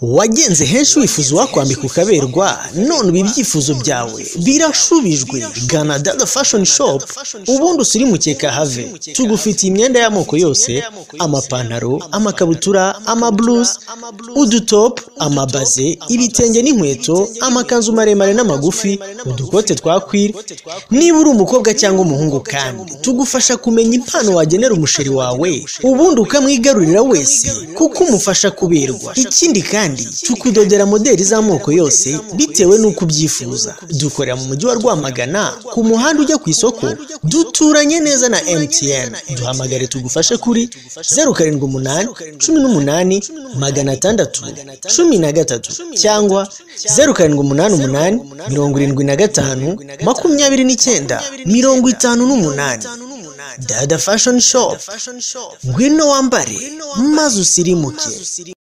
wagenze henshi wifuza uwakwambika ukaberwa none ubu ibyifuzo byawe birashubijwe gana dada fashoni shopu ubundi usirimukeka have tugufitiye imyenda y'amoko yose amapantaro amakabutura amaburuzi udutopu amabaze ibitenge n'inkweto amakanzu maremare n'amagufi udukote twakwira niba uri umukobwa cyangwa umuhungu kandi tugufasha kumenya impano wagenera umusheri wawe ubundi ukamwigarurira wese kuko umufasha kuberwa ikindi kandi tukudodera modeli z'amoko yose bitewe n'uko ubyifuza dukorera mu mujyi wa rwamagana ku muhanda ujya ku isoko duturanye neza na emutiyeni duhamagare tugufashe kuri zeru karindwi umunani cumi n'umunani magana atandatu cumi na gatatu cyangwa zeru karindwi umunani umunani mirongo irindwi na gatanu makumyabiri n'icyenda mirongo itanu n'umunani dada fashoni shopu ngwino wambare maze usirimuke